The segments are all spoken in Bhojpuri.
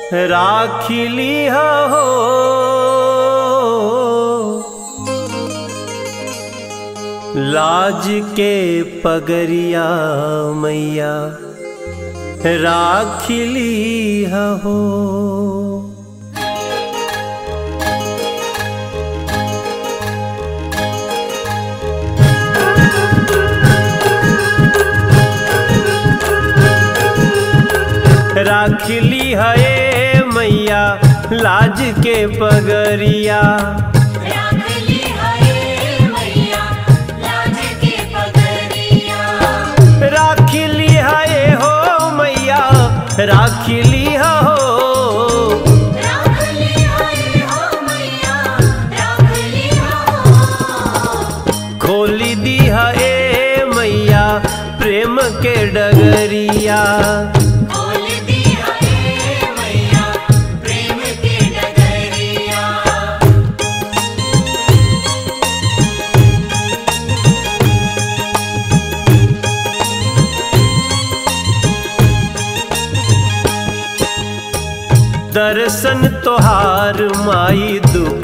राखिली हो लाज के पगरिया मैया राखिली हो राखिली है मैया लाज के पगरिया राखली हरे मैया लाज के पगरिया राखिली है हो मैया राखिली हो राखली हरे हो मैया राखली हो खोली दी है मैया प्रेम के डगरिया खोल दी हरे मैया प्रेम के डगरिया दर्शन तोहार माई दुख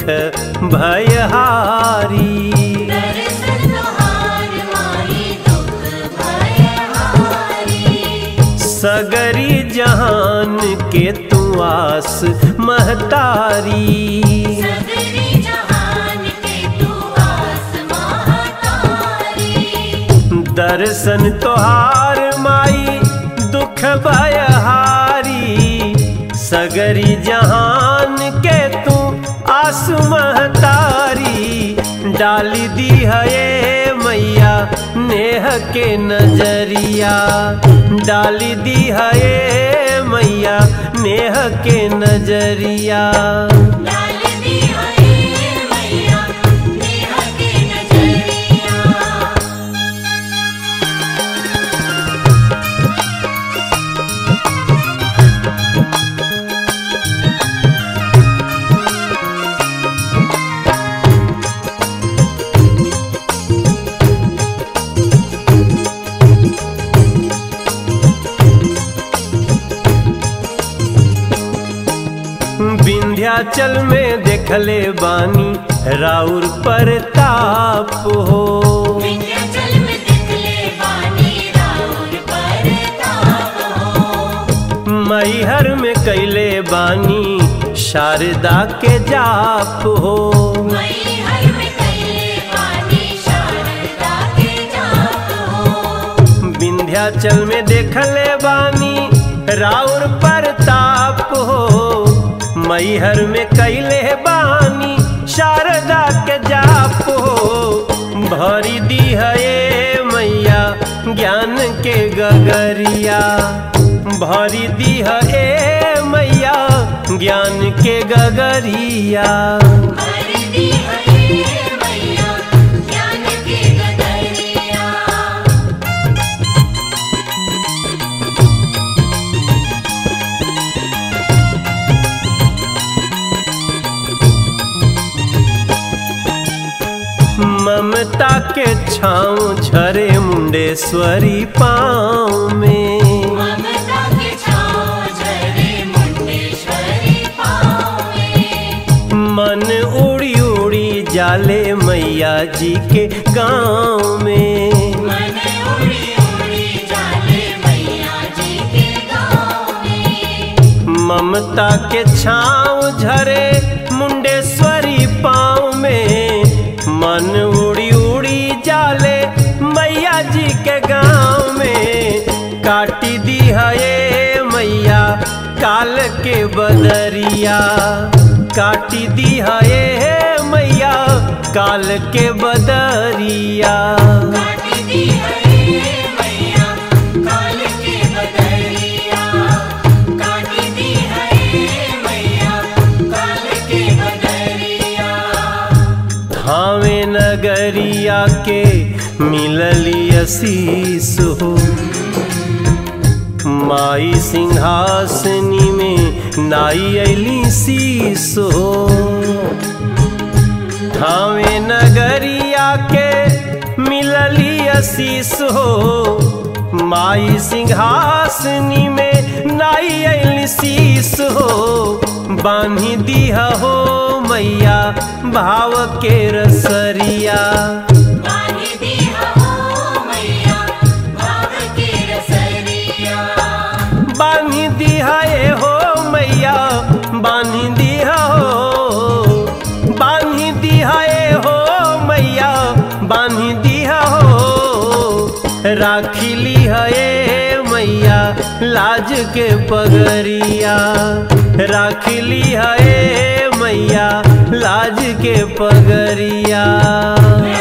भयहारी दर्शन तोहार माही दुख भय हारी सगरी जहान के तू आस महतारी सगरी जहान के तू आस महातारी दर्शन तोहार माई दुख भयहारी सगरी जहान के तू आस महतारी डाली दी है मैया नेह के नजरिया डाली दी है मैया नेह के नजरिया डाल दी हरे मैया नेहा के नजरिया विंध्याचल में देखले बानी राउर परताप हो विंध्याचल में दिखले बानी राउर परताप हो मैहर में कैले बानी शारदा के जाप हो मई हर में कैले बानी शारदा के जाप हो विंध्याचल में देखले बानी राउर परताप हो मैहर में कैले बानी शारदा के जाप हो भरी दी है मैया ज्ञान के गगरिया भरी दी है मैया ज्ञान के गगरिया भर दी हरे मैया ज्ञान के गगरिया ममता के छाँव झरे मुंडेश्वरी पाँव में ममता के छाँव झरे मुंडेश्वरी पाँव में मन उड़ी उड़ी जाले मैया जी के गाँव में मन उड़ी उड़ी जाले मैया जी के गाँव में ममता के छाँव झरे मुंडेश्वरी पाँव में मन उड़ी उड़ी जाले मैया जी के गाँव में काटी दी है मैया काल के बदरिया काटी दी है मैया काल के बदरिया काट दी हरे मैया काल के बदरिया काट दी हरे मैया काल के बदरिया धावे नगरिया के मिलली असीस हो माई सिंहासनी में नाई अली शीस हो धावे नगरिया के मिलली असीस हो माई सिंहासनी में झुनाई अइल शीस हो बांधी दिया हो मैया भाव के रसरिया बानी दिया हो मैया भाव के रसरिया बांधी दिया ए हो मैया बांधी दिया हो बांधी दिया ए हो मैया बांधी दिया हो राखिली है मैया लाज के पगरिया राखिली है मैया लाज के पगरिया